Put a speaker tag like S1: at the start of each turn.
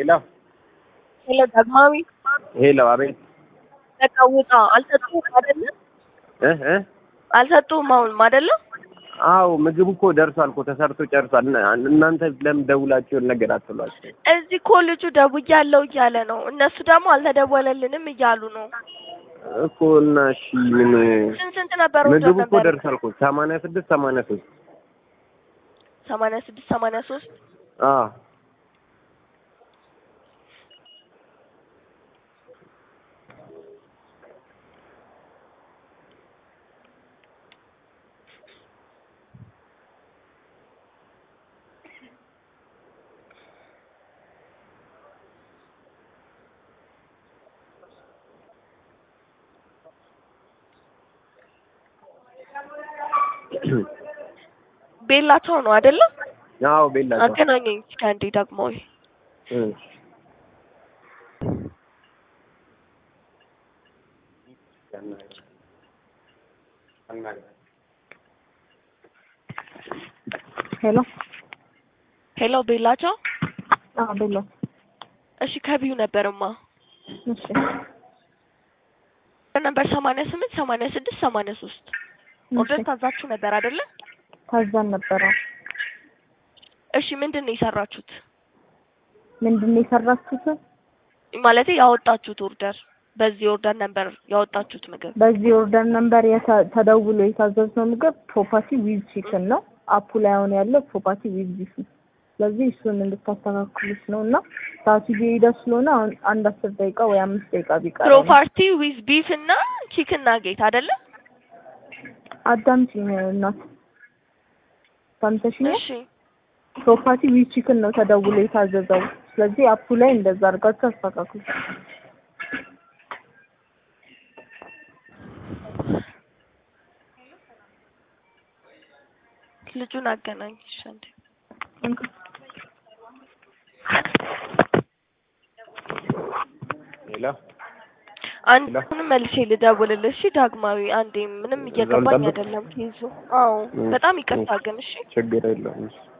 S1: ሄሎ
S2: ሄሎ ዳግማዊ
S1: ሄሎ፣ አቤት።
S2: በቃ ውጣ። አልሰጡህም አይደለ?
S1: እ እ
S2: አልሰጡህም አሁንም አይደለ?
S1: አዎ ምግቡ እኮ ደርሷል እኮ ተሰርቶ ጨርሷል። እና- እናንተ ለምን ደውላችሁን ነገር አትሏቸው?
S2: እዚህ እኮ ልጁ ደውያለሁ እያለ ነው። እነሱ ደግሞ አልተደወለልንም እያሉ ነው።
S1: እኮ እና እሺ ምን
S2: ስንት ስንት ነበር
S1: ምግቡ እኮ
S2: ነበር?
S1: ደርሷል እኮ ሰማንያ ስድስት ሰማንያ ሶስት
S2: ሰማንያ ስድስት ሰማንያ ሶስት
S1: አዎ
S2: ቤላቸው ነው አይደለ?
S1: አዎ ቤላቸው
S2: አገናኘኝ እስኪ አንዴ ዳግማዊ
S1: እ
S3: ሄሎ
S2: ሄሎ ቤላቸው
S3: አዎ ቤሎ
S2: እሺ ከቢዩ ነበርማ
S3: እሺ
S2: ነበር ሰማንያ ስምንት ሰማንያ ስድስት ሰማንያ ሶስት ኦርደር
S3: እሺ
S2: ታዛችሁ ነበር አይደለ?
S3: ታዛን ነበረ
S2: እሺ ምንድን ነው የሰራችሁት?
S3: ምንድን ነው የሰራችሁት
S2: ማለት ያወጣችሁት ኦርደር በዚህ ኦርደር ነበር ያወጣችሁት ምግብ
S3: በዚህ ኦርደር ነምበር የተ- ተደውሎ የታዘዝነው ምግብ ፕሮፐርቲ ዊዝ ቺክን ነው አፑ ላይ አሁን ያለው ፕሮፐርቲ ዊዝ ቢፍ ነው ስለዚህ እሱን እንድታስተካክሉት ነው እና ሰዓቱ እየሄደ ስለሆነ አሁን አንድ አስር ደቂቃ ወይ አምስት ደቂቃ ቢቀር
S2: ፕሮፐርቲ ዊዝ ቢፍ እና ቺክን ናጌት አይደለ?
S3: አዳምጪኝ እናት ሰምተሽኛል
S2: እሺ
S3: ፕሮፐርቲ ዊዝ ቺክን ነው ተደውሎ የታዘዘው ስለዚህ አፑ ላይ እንደዛ አድርጋችሁ አስተካክሉ
S2: ልጁን አገናኝ እሺ አንዴ
S1: ሄሎ
S2: አንድ አሁንም መልሼ ልደውልልሽ እሺ ዳግማዊ አንዴ ምንም እየገባኝ
S1: ልጠብቅ?
S2: አይደለም ኬዙ አዎ
S1: እሺ፣
S2: በጣም ይቅርታ
S1: እሺ።
S2: ግን እሺ
S1: ችግር የለውም እሺ